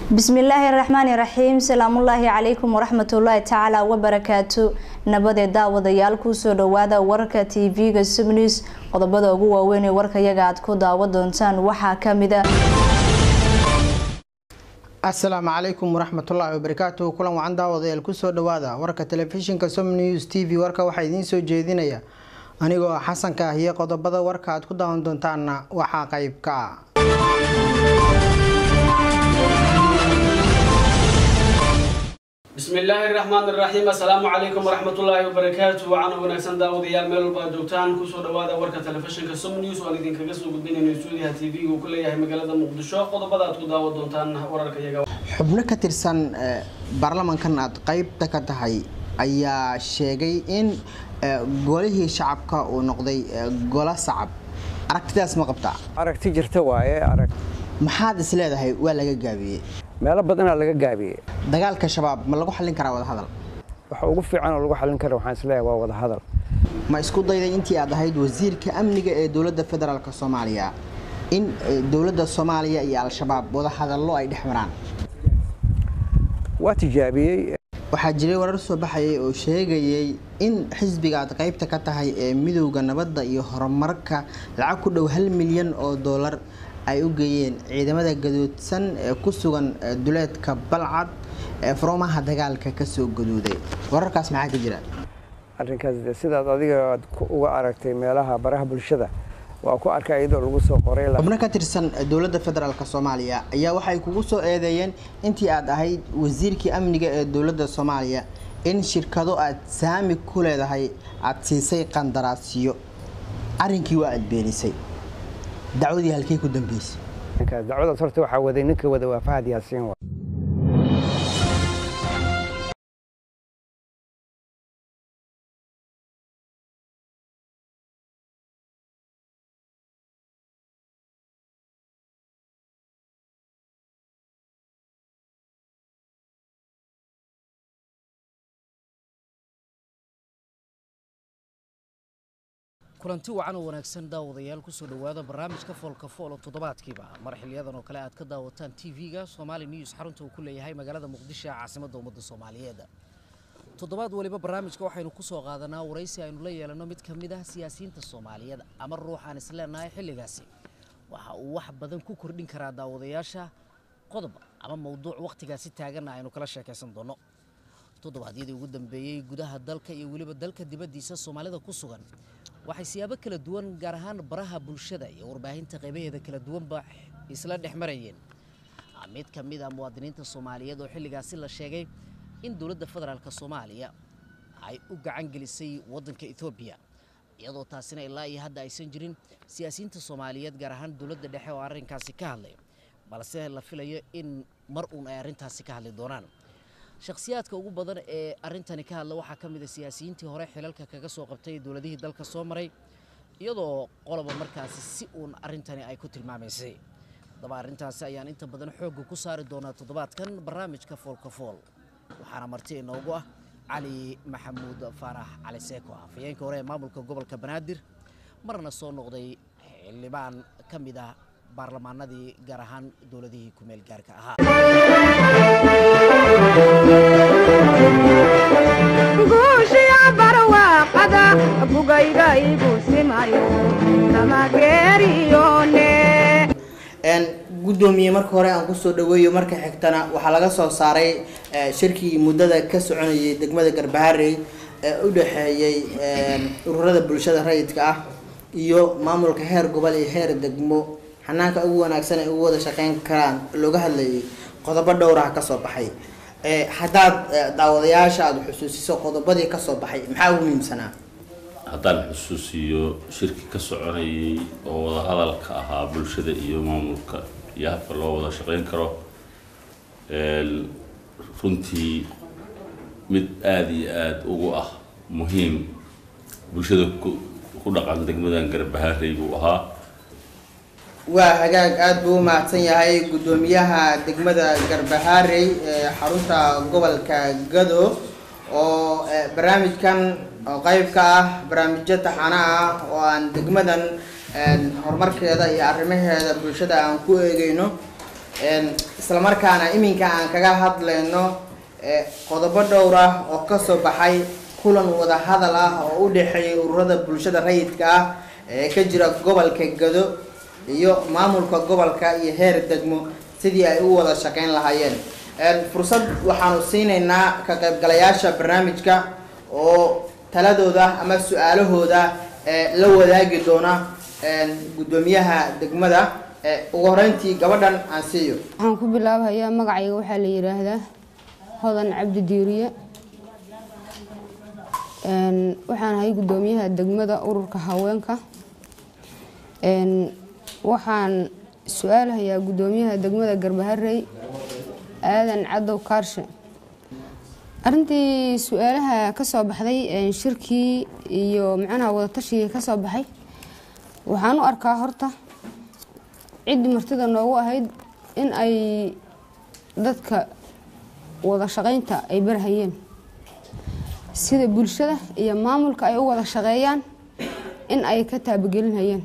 bismillaahi raxmaani raxiim salaamullaahi calaykum waraxmatullaahi tacaala wabarakaatu nabadee daawadayaal kusoo dhawaada wararka tv-ga subnews qodobada ugu waaweyn ee warkayaga aad ku daawa doontaan waxaa kamida asalaamu calaykum waraxmatullaahi wabarakaatu kulan wacan daawadayaal kusoo dhawaada warka telefishinka som news t v warka waxaa idiin soo jeedinaya anigoo ah xasanka ah iyo qodobada warka aad ku daawan doontaanna waxaa qayb ka ah bismi illaahi raxmaan iraxiim assalaamu calaykum waraxmatullaahi wabarakaatu waxaana wanaagsan daawadayaal meel walba ad joogtaan kusoo dhawaada warka telefishinka som news oan idinkaga soo gudbinayno stuudiyaha t v-ga uu ku leeyahay magaalada muqdisho qodobada aad ku daawan doontaan wararka iyaga xubno ka tirsan baarlamankan aad qeybta ka tahay ayaa sheegay in golihii shacabka uu noqday golo sacab aragtidaas ma qabtaa aragti jirta waaye arag maxaad is leedahay waa laga gaabiyey meelo badanaa laga gaabiyey dagaalka shabaab ma lagu xallin karaa wadahadal waxa ugu fiican oo lagu xallin kara waxaan isleeyahay waa wada hadal ma isku dayday intii aad ahayd wasiirka amniga ee dowladda federaalk soomaaliya in dowladda soomaaliya iyo al-shabaab wadahadallo ay dhex maraan waa tijaabiyey waxaa jiray warar soo baxayay oo sheegayay in xisbiga aad qaybta ka tahay ee midowda nabadda iyo horumarka lacag ku dhow hal milyan oo doolar ay u geeyeen ciidamada gadoodsan ee ku sugan duleedka balcad ee faroomaha dagaalka kasoo gaduuday wararkaas maxaa ka jira arrinkaas de sidaad adiga aad uga aragtay meelaha baraha bulshada waa ku arkay iyadoo lagu soo qoray xubno ka tirsan dowladda federaalk soomaaliya ayaa waxay kugu soo eedeeyeen intii aad ahayd wasiirkii amniga ee dowladda soomaaliya in shirkado aad saami ku leedahay aada siisay qandaraasyo arrinkii waa aad beenisay dacwadii halkey ku dambeysay dacwadaas horta waxaa waday ninka wada waa fahad yaasiin wa kulanti wacan oo wanaagsan daawadayaal kusoo dhowaada barnaamijka foolka fool oo toddobaadkiiba mar xiliyadan oo kale aad ka daawataan tv-ga somaali news xarunta uu ku leeyahay magaalada muqdisho ee caasimadda ummadda soomaaliyeed toddobaad waliba barnaamijka waxaynu kusoo qaadanaa waraysi aynu la yeelanno mid ka mid ah siyaasiyiinta soomaaliyeed ama ruux aan isleenahay xilligaasi waxa uu wax badan ku kordhin karaa daawadayaasha qodob ama mowduuc wakhtigaasi taaganna aynu kala sheekaysan doonno toddobaadyadii ugu dambeeyey gudaha dalka iyo weliba dalka dibaddiisa soomaalida ku sugan waxay siyaabo kala duwan gaar ahaan baraha bulshada iyo warbaahinta qaybaheeda kala duwanba isla dhex marayeen mid ka mid ah muwaadiniinta soomaaliyeed oo xilligaasi la sheegay in dowladda federaalk soomaaliya ay u gacan gelisay waddanka etoobiya iyadoo taasina ilaa iyo hadda aysan jirin siyaasiyiinta soomaaliyeed gaar ahaan dowladda dhexe oo arrinkaasi ka hadlay balse la filayo in mar uun ay arrintaasi ka hadli doonaan shakhsiyaadka ugu badan ee arrintani ka hadla waxaa ka mid a siyaasiyiintii hore xilalka kaga soo qabtay dowladihii dalka soo maray iyadoo qoloba markaasi si uun arrintani ay ku tilmaamaysay haddaba arrintaasi ayaan inta badan xoogga ku saari doonaa toddobaadkan barnaamijka foolka fool waxaana marti inoogu ah cali maxamuud faarax cali seeko afhayeenka hore ee maamulka gobolka banaadir marna soo noqday xildhibaan ka mid ah baarlamaanadii gaar ahaan dowladihii kumeel gaarka ahaa guushiya barwaaqada bugayga igu simayo tamageeriyone gudoomiye marka hore aan kusoo dhaweeyo marka xigtana waxaa laga soo saaray shirkii muddada ka soconayay degmada garbaharey ee u dhexeeyey ururada bulshada rayidka ah iyo maamulka heer gobol iyo heer degmo xanaanka ugu wanaagsan ay ugu wada shaqeyn karaan looga hadlayay qodobo dhowraha kasoo baxay haddaad daawadayaasha aada xusuusiso qodobadii kasoo baxay maxaa ugu muhiimsanaa haddaan xusuusiyo shirki ka soconayay oo wadahadalka ahaa bulshada iyo maamulka iyo habka loo wada shaqeyn karo runtii mid aada iyo aada ugu ah muhiim bulshada ku dhaqan degmadan garbaharey buu ahaa waa hagaag aada buu u mahadsan yahay guddoomiyaha degmada garbaharey ee xarunta gobolka gado oo barnaamijkan oo qeyb ka ah barnaamijyo taxana ah oo aan degmadan horumarkeeda iyo arrimaheeda bulshada aan ku eegeyno islamarkaana iminka aan kaga hadlayno qodobo dhowr ah oo kasoo baxay kulan wada hadal ah oo u dhexeeyay ururada bulshada rayidka ah ee ka jira gobolka gado iyo maamulka gobolka iyo heer degmo sidii ay u wada shaqeyn lahaayeen fursad waxaanu siinaynaa ka qaybgalayaasha barnaamijka oo taladooda ama su-aalahooda la wadaagi doona guddoomiyaha degmada ugu horeyntii gabadhan aan siiyo waxaan ku bilaabayaa magacayga waxaa la yiraahdaa hodan cabdi diiriye waxaan ahay guddoomiyaha degmada ururka haweenka waxaan su-aalahayaa guddoomiyaha degmada garbaharey aadan cadow kaarshe arintii su-aalaha kasoo baxday shirkii iyo macnaha wadatashigai kasoo baxay waxaan u arkaa horta ciddii martida noogu ahayd in ay dadka wada shaqeynta ay barhayeen sida bulshada iyo maamulka ay u wada shaqeeyaan in ay ka taabagelinhayeen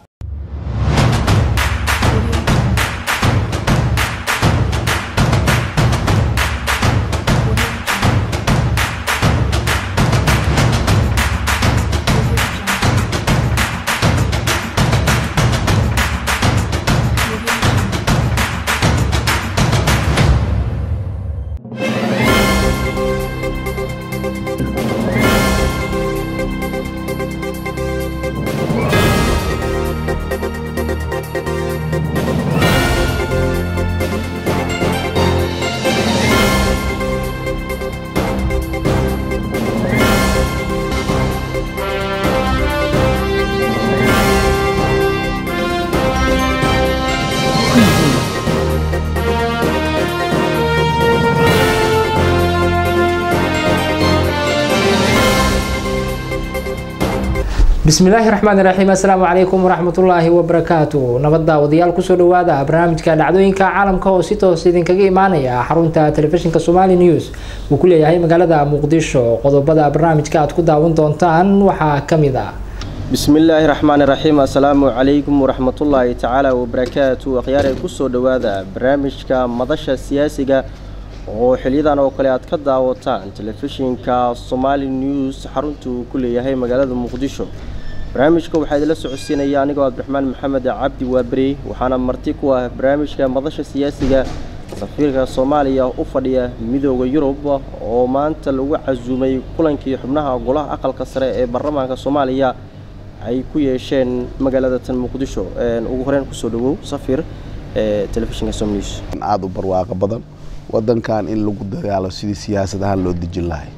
bismillaahi raxmaan iraxiim assalaamu calaykum waraxmatullaahi wabarakaatu nabadda wadayaal kusoo dhawaada barnaamijka dhacdooyinka caalamka oo si toos idinkaga imaanaya xarunta telefishinka somali news uu ku leeyahay magaalada muqdisho qodobada barnaamijka aad ku daawan doontaan waxaa kamid ah bismillaahi raxmaan iraxiim assalaamu calaykum waraxmatullaahi tacaala wabarakaatu akhyaar ay kusoo dhawaada barnaamijka madasha siyaasiga oo xiliyadan oo kale aad ka daawataan telefishinka somali news xarunta uu ku leeyahay magaalada muqdisho barnaamijka waxaa idinla socodsiinaya anigoo cabdiraxmaan maxamed cabdi waaberi waxaana marti ku ah barnaamijka madasha siyaasiga safiirka soomaaliya u fadhiya midooda yurub oo maanta lagu casuumay kulankii xubnaha golaha aqalka sare ee baarlamaanka soomaaliya ay ku yeesheen magaalada tan muqdisho ugu horeyn kusoo dhawow safir ee telefishinka som news aada u barwaaqo badan wadankan in lagu dagaalo sidii siyaasad ahaan loo dejin lahay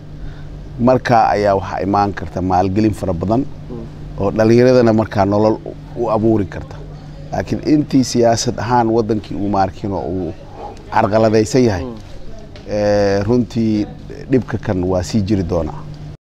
markaa ayaa waxaa imaan karta maalgelin fara badan oo dhallinyaradana markaa nolol u abuuri karta laakiin intii siyaasad ahaan wadankii uu maarkino uu carqaladaysan yahay runtii dhibka kan waa sii jiri doonaa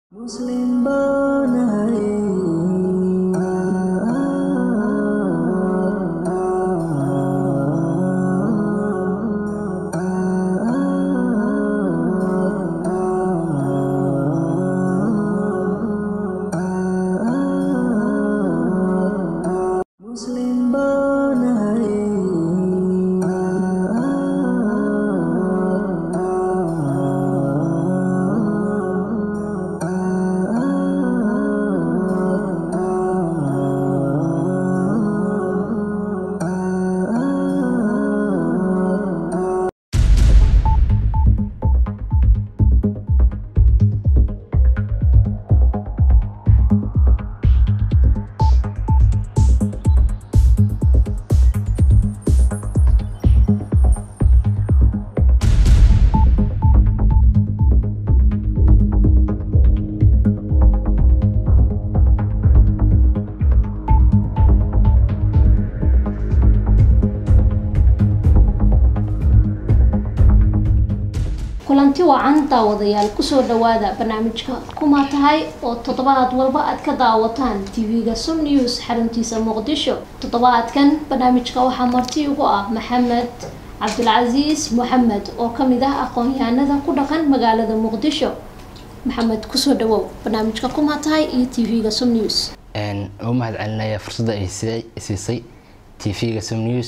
kulanti wacan daawadayaal kusoo dhawaada barnaamijka kuma tahay oo toddobaad walba aad ka daawataan tv-ga som news xaruntiisa muqdisho toddobaadkan barnaamijka waxaa marti ugu ah maxamed cabdilcasiis moxamed oo kamid ah aqoon-yahanada ku dhaqan magaalada muqdisho maxamed kusoo dhawow barnaamijka kuma tahay iyo tv-ga som news u mahad celinaya fursadda ay siisay tv-ga som news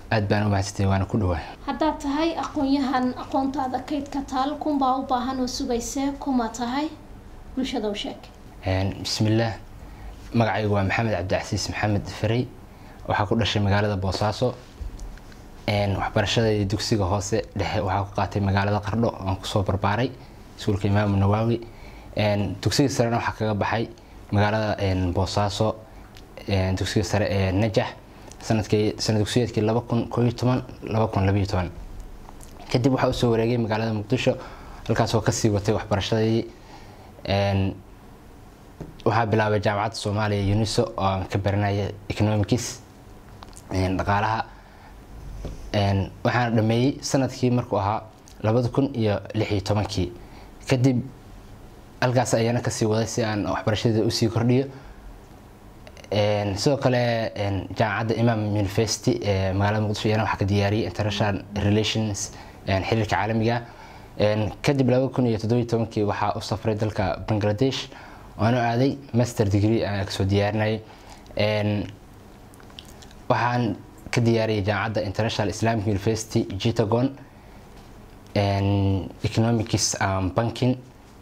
aad baan u mahadsantay waana ku dhawaa haddaad tahay aqoon-yahan aqoontaada kaydka taal kunbaa u baahan oo sugaysee kuma tahay bulshada u sheeg bismillaah magacaygu waa maxamed cabdicasiis maxamed farey waxaa ku dhashay magaalada boosaaso waxbarashadai dugsiga hoose dhexe waxaa ku qaatay magaalada qardho aan kusoo barbaaray iskuulka imaamu nawaawi dugsiga sarena waxaa kaga baxay magaalada boosaaso dugsiga sare ee najax sanadkii sanad dugsiyeedkii laba kun koo iyo toban laba kun labayo toban kadib waxaa usoo wareegay magaalada muqdisho halkaasoo kasii watay waxbarashadii waxaa bilaabay jaamacadda soomaaliya uniso oo aan ka baranaya economics dhaqaalaha waxaana dhameeyey sanadkii markuu ahaa labada kun iyo lix iyo tobankii kadib halkaas ayaana kasii waday si aan waxbarashadii usii kordhiyo sidoo kale jaamacadda imam university ee magaalada muqdisho iyana waxaa ka diyaariyay international relations xiriirka caalamiga kadib laba kun iyo toddobiyo tobankii waxaa u safray dalka bangladesh waanu aaday master degree aan kasoo diyaarinayay waxaan ka diyaariyay jaamacadda international islamic university jitagon economics and banking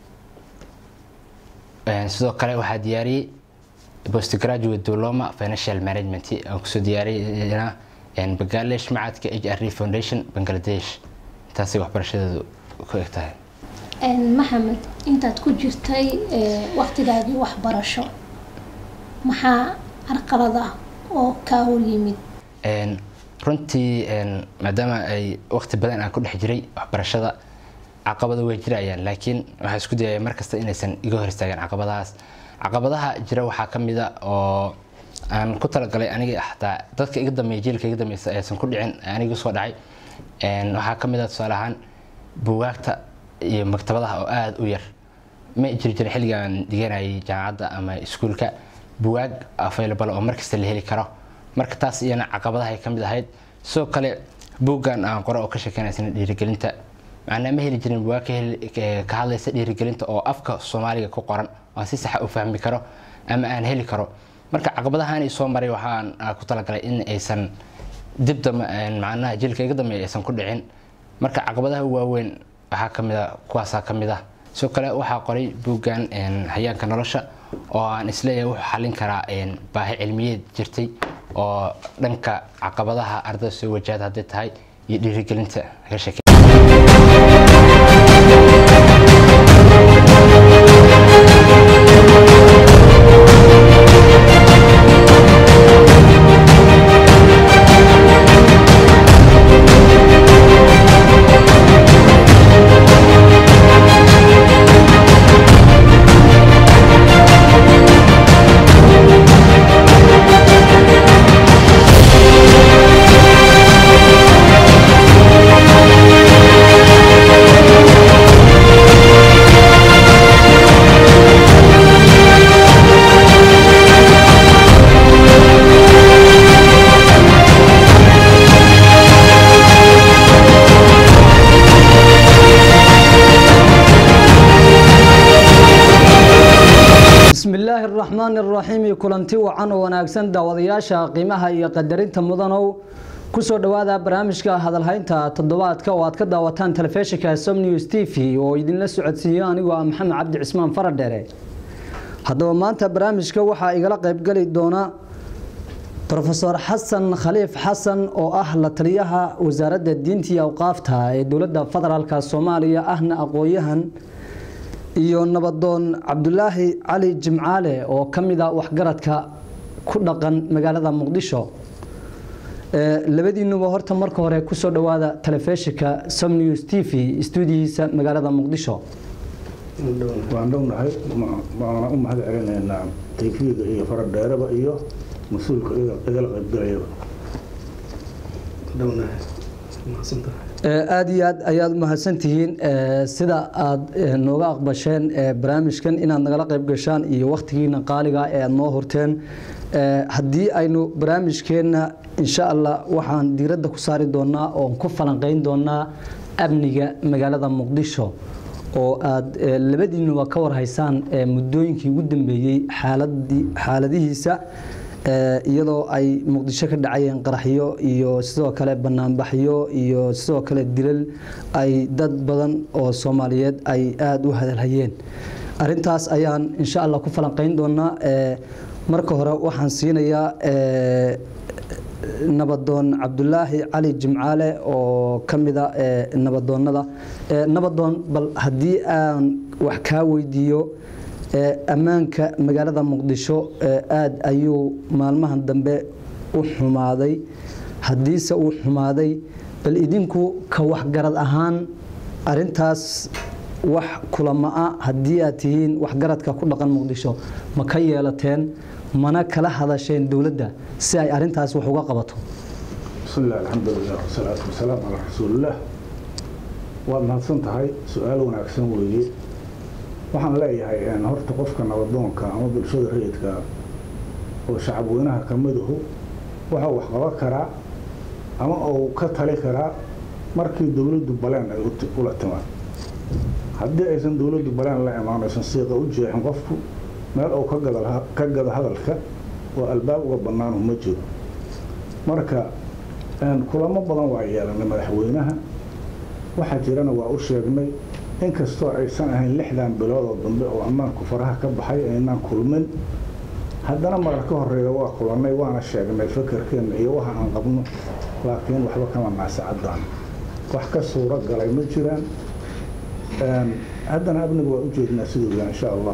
sidoo kale waxaa diyaariyey postgraduate diploma financial management aan kusoo diyaariyana bangladesh macadka h r foundation bangladesh intaasay waxbarashadeedu ku eg tahay maxamed intaad ku jirtay waqtigaagii waxbarasho maxaa carqalada oo kaa hor yimid runtii maadaama ay waqti badan aan ku dhex jiray waxbarashada caqabado way jirayaan laakiin waxaa isku dayaya markasta inaysan iga hor istaagin caqabadahaas caqabadaha jira waxaa ka mid a oo aan ku talagalay aniga xataa dadka iga dambeeya jiilka iga dambeysa aysan ku dhicin aniga soo dhacay waxaa ka mid a tusaale ahaan buugaagta iyo maktabadaha oo aada u yar ma jiri jirin xilligaan dhiganayay jaamacadda ama iskuulka buwaag available oo markasta la heli karo marka taas iyana caqabadaha ay ka mid ahayd sidoo kale buuggan aan qore oo ka sheekeynaysana dhiirigelinta macnaa ma heli jirin buwaag ka hadlaysa dhiirigelinta oo afka soomaaliga ku qoran oo si saxa u fahmi karo ama aan heli karo marka caqabadahaani soo maray waxaan ku talagalay in aysan dib dambe macnaha jilka iga dambeeya aysan ku dhicin marka caqabadaha waaweyn waxaa ka mid a kuwaasaa ka mid ah sidoo kale waxaa qoray buuggan hayaanka nolosha oo aan isleeyahay wuxuu xallin karaa baahi cilmiyeed jirtay oo dhanka caqabadaha ardayda soo wajahada hadday tahay iyo dhiirigelinta laga sheekay bismillaahi araxmaani araxiim kulanti wacan oo wanaagsan daawadayaasha qiimaha iyo qadarinta mudanow kusoo dhowaada barnaamijka hadalhaynta toddobaadka oo aad ka daawataan telefishinka som news t v oo idinla socodsiiyo anigoo ah maxamed cabdi cismaan faradheere haddaba maanta barnaamijka waxaa igala qaybgeli doona rofeor xasan khaliif xasan oo ah la taliyaha wasaaradda diinta iyo awqaafta ee dowladda federaalk soomaaliya ahna aqoon-yahan iyo nabadoon cabdulaahi cali jimcaale oo ka mid a waxgaradka ku dhaqan magaalada muqdisho labadiinuba horta marka hore kusoo dhowaada telefishinka som news t v stuudiyihiisa magaalada muqdisho waan dhownahay waana u mahad celinaynaa tayfiga iyo faradheeraba iyo mas-uulka igala qaybgalayaba dhownahay mahadsantahay aada iyo aad ayaad umahadsantihiin sida aada nooga aqbasheen barnaamijkan inaad nagala qayb gashaan iyo wakhtigiina qaaliga ee aada noo horteen haddii aynu barnaamijkeenna insha allah waxaan diiradda ku saari doonaa oon ku falanqeyn doonaa amniga magaalada muqdisho oo aada labadiinuba ka warhaysaan muddooyinkii ugu dambeeyey xaaladihiisa ee, iyadoo ay muqdisho ka dhacayeen qaraxyo iyo sidoo kale banaanbaxyo iyo sidoo kale dilal ay dad badan oo soomaaliyeed ay aada u hadalhayeen arintaas ayaan insha allah ku falanqeyn doonaa ee, marka hore waxaan siinayaa ee, nabadoon cabdulaahi cali jimcaale oo ka mida ee, nabadoonnada Ee, nabadoon bal haddii aan wax kaa weydiiyo ee, ammaanka magaalada muqdisho ee, aad ayuu maalmahan dambe u xumaaday haddiise uu xumaaday bal idinku ka waxgarad ahaan arintaas wax kulama-a haddii aad tihiin waxgaradka ku dhaqan muqdisho ma ka yeelateen mana kala hadasheen dowladda si ay arintaas wax uga qabato بسم الله الحمد لله والصلاة والسلام على رسول الله waad mahadsan tahay su-aal wanaagsan weeye waxaan leeyahay een, horta qofka nabadoonka ama bulshada rayidka oo shacab weynaha ka miduhu waxa wax qaban karaa ama uu ka tali karaa markii dowladdu baleen ay u- ula timaan haddii aysan dowladdu baleen la imaan aysan siiqa u jeexin qofku meel uu ka gada ka gado hadalka oo albaab uga bannaanu ma jiro marka een, kulamo badan waa yeelanay madaxweynaha waxaa jirana waa u sheegnay inkastoo aysan ahayn lixdan bilood oo dambe oo ammaanku faraha ka baxay aynaan kulmin haddana marar ka horeeya waa kulannay waana sheegnay fakarkeenna iyo waxa aan qabno laakiin waxba kama naasacadaan wax ka suuro galay ma jiraan Een, haddana amniga waa u jeednaa siduu yahay insha allah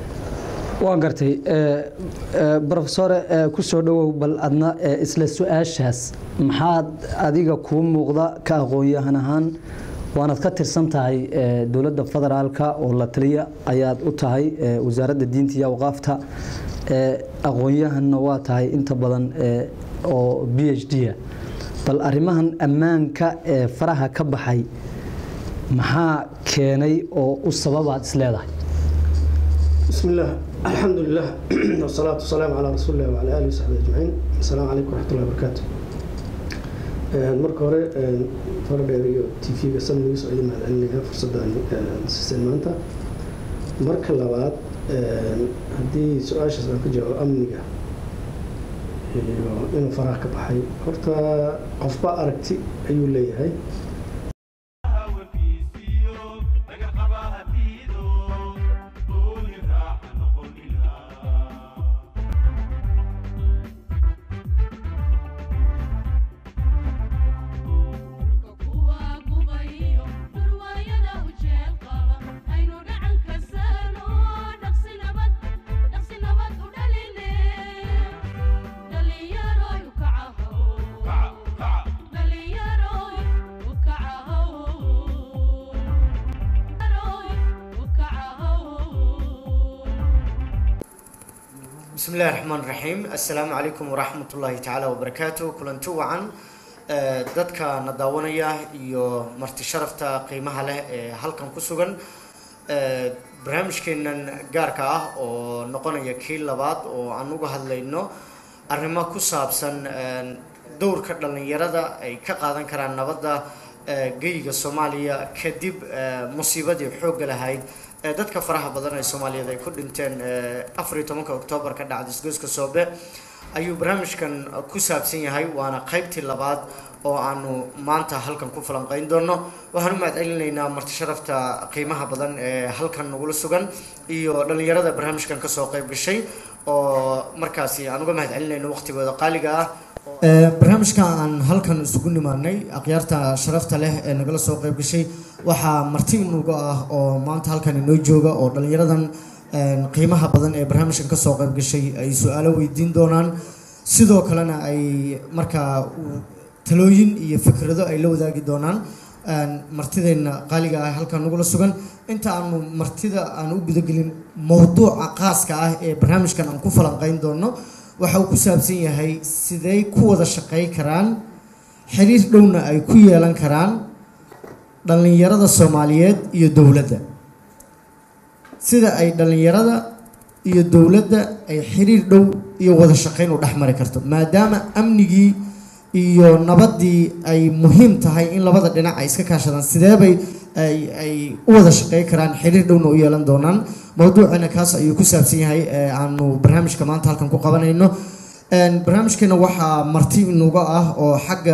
waan gartay ee, ee, brofesore ee, ku soo dhowow bal adna ee, isla su-aashaas maxaad adiga kuu muuqda ka aqoon-yahan ahaan waanaad ka tirsan tahay ee, dowladda federaalka oo la taliya ayaad u tahay ee, wasaaradda diinta iyo awqaafta ee, aqoon-yahanna waa tahay inta badan ee, oo b h d-a bal arrimahan ammaanka ee faraha ka baxay maxaa keenay oo u sababaad isleedahay بسم الله الحمد لله والصلاة والسلام على رسول الله وعلى آله وصحبه أجمعين السلام عليكم ورحمة الله وبركاته marka hore fardheer iyo tv-ga samnigiis oo idin mahadcelinaya fursaddan siiseen maanta marka labaad haddii su-aashaas aan ka jawaabo amniga iyo inuu faraha ka baxay horta qofba aragti ayuu leeyahay بسم الله الرحمن الرحيم السلام عليكم ورحمة الله تعالى وبركاته كلنتو وعن آه، dadka na daawanaya iyo marti sharafta qiimaha leh ee halkan ku sugan آه، barnaamijkeenan gaarka ah oo noqonaya kii labaad oo aan uga hadlayno arrimo ku saabsan آه، dowrka dhalinyarada ay ka qaadan karaan nabadda آه، geyga soomaaliya kadib آه، musiibadii xoogga lahayd ee dadka faraha badan ee soomaaliyeed ay ku dhinteen afar iyo tobanka oktoobar ka dhacday isgoyska soobe ayuu barnaamijkan ku saabsan yahay waana qaybtii labaad oo aanu maanta halkan ku falanqeyn doono waxaan u mahadcelinaynaa marti sharafta qiimaha badan ee halkan nagula sugan iyo dhalinyarada barnaamijkan kasoo qayb gashay oo markaasi aan uga mahadcelinayno waqtigooda qaaliga ah barnaamijka aan halkan isugu nimaanay akhyaarta sharafta leh ee nagala soo qayb gashay waxaa marti inuga ah oo maanta halkan inoo jooga oo dhalinyaradan qiimaha badan ee barnaamijkan kasoo qayb gashay ay su-aalo weydiin doonaan sidoo kalena ay markaa talooyin iyo fikrado ay la wadaagi doonaan martideenna qaaliga ah halkan nagula sugan inta aanu martida aan u gudagelin mowduuca qaaska ah ee barnaamijkan aan ku falanqeyn doono waxa uu ku saabsan yahay sidey ku wada shaqey karaan xiriir dhowna ay ku yeelan karaan dhallinyarada soomaaliyeed iyo dowladda sida ay dhallinyarada iyo dowladda ay xiriir dhow iyo wada shaqeyn u dhex mari karto maadaama amnigii iyo nabaddii ay muhiim tahay in labada dhinac ay iska kaashadaan sideebay ay ay u wada shaqey karaan xiriir dhowna u yeelan doonaan mowduucina kaas ayuu ku saabsan yahay ee aanu barnaamijka maanta halkan ku qabanayno barnaamijkeena waxaa marti inuga ah oo xagga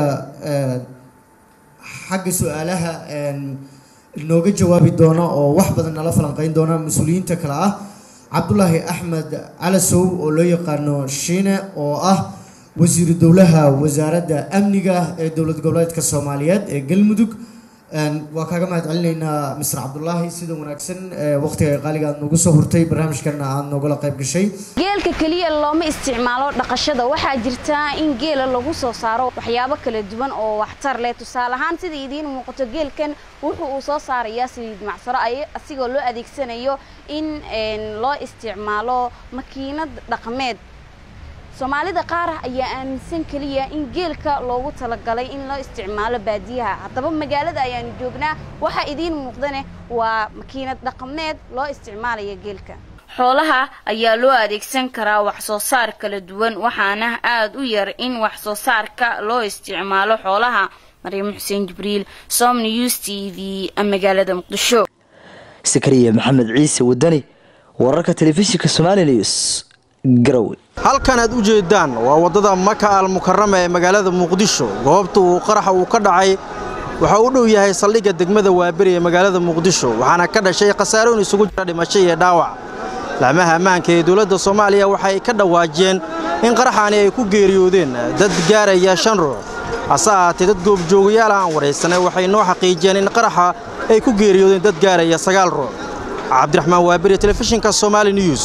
xagga su-aalaha nooga jawaabi doona oo wax badan nala falanqeyn doona mas-uuliyiinta kale ah cabdulaahi axmed calasow oo loo yaqaano shiine oo ah wasiiru dowlaha wasaaradda amniga ee dowlad goboleedka soomaaliyeed ee galmudug waa kaaga mahad celinaynaa mister cabdulaahi sida wanaagsan waqtiga qaaliga aad noogu soo hurtay barnaamijkana aad noogala qayb gashay geelka keliya looma isticmaalo dhaqashada waxaa jirta in geela lagu soo saaro waxyaabo kala duwan oo waxtar leh tusaale ahaan sida idiin muuqato geelkan wuxuu uu soo saarayaa saliid macsaro asigoo loo adeegsanayo in loo isticmaalo makiinad dhaqameed soomaalida qaar ayaa aaminsan keliya in geelka loogu talagalay in loo isticmaalo baadiyaha haddaba magaalada ayaanu joognaa waxaa idiin muuqdane waa makiinad dhaqameed loo isticmaalaya geelka xoolaha ayaa loo adeegsan karaa wax soo saar kala duwan waxaana aada u yar in wax soo saarka loo isticmaalo xoolaha maryam xuseen jibriil som news t v magaalada muqdisho sakariya maxamed ciise wadani wararka telefishinka somali news garowe halkan aad u jeedaan waa waddada maka al mukarama ee magaalada muqdisho goobta uu qaraxa uu ka dhacay waxa u dhow yahay saldhigga degmada waaberi ee magaalada muqdisho waxaana ka dhashay khasaarooyin isugu jira dhimasho iyo dhaawac laamaha ammaanka ee dowladda soomaaliya waxay ka dhawaajiyeen in qaraxaani ay ku geeriyoodeen dad gaaraya shan ruux hase ahaatee dad goobjoogayaal aan waraysanay waxay noo xaqiijiyeen in qaraxa ay ku geeriyoodeen dad gaaraya sagaal ruux cabdiraxmaan waaberi telefishinka somaali news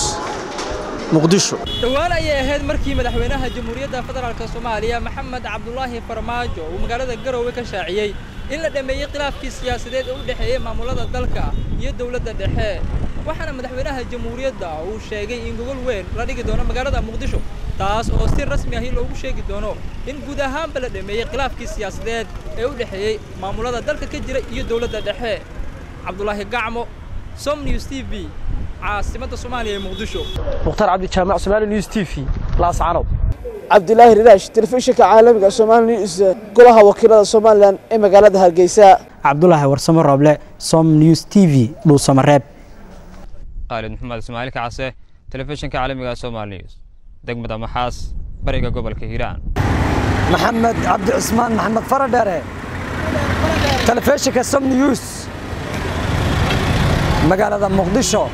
dhowaan ayay ahayd markii madaxweynaha jamhuuriyadda federaalk soomaaliya maxamed cabdulaahi farmaajo uu magaalada garowe ka shaaciyey in la dhammeeyey khilaafkii siyaasadeed ee u dhexeeyey maamulada dalka iyo dowladda dhexe waxaana madaxweynaha jamhuuriyadda uu sheegay in gogol weyn la dhigi doono magaalada muqdisho taas oo si rasmi ahi loogu sheegi doono in guud ahaanba la dhammeeyey khilaafkii siyaasadeed ee u dhexeeyey maamulada dalka ka jira iyo dowladda dhexe cabdulaahi gacmo som news t v caasimada soomaaliya ee muqdisho mukhtaar cabdijaamac somaali news t v laascanow cabdilaahi riraash telefishinka caalamiga somaali news golaha wakiilada somalilan ee magaalada hargeysa cabdulaahi warsamo rooble som news t v dhuusamareeb khaalid maxamed ismaaciil kacase telefishinka caalamiga somaali news degmada maxaas bariga gobolka hiiraan maxamed cabdi cusmaan maxamed faradheere telefishinka som news magaalada muqdisho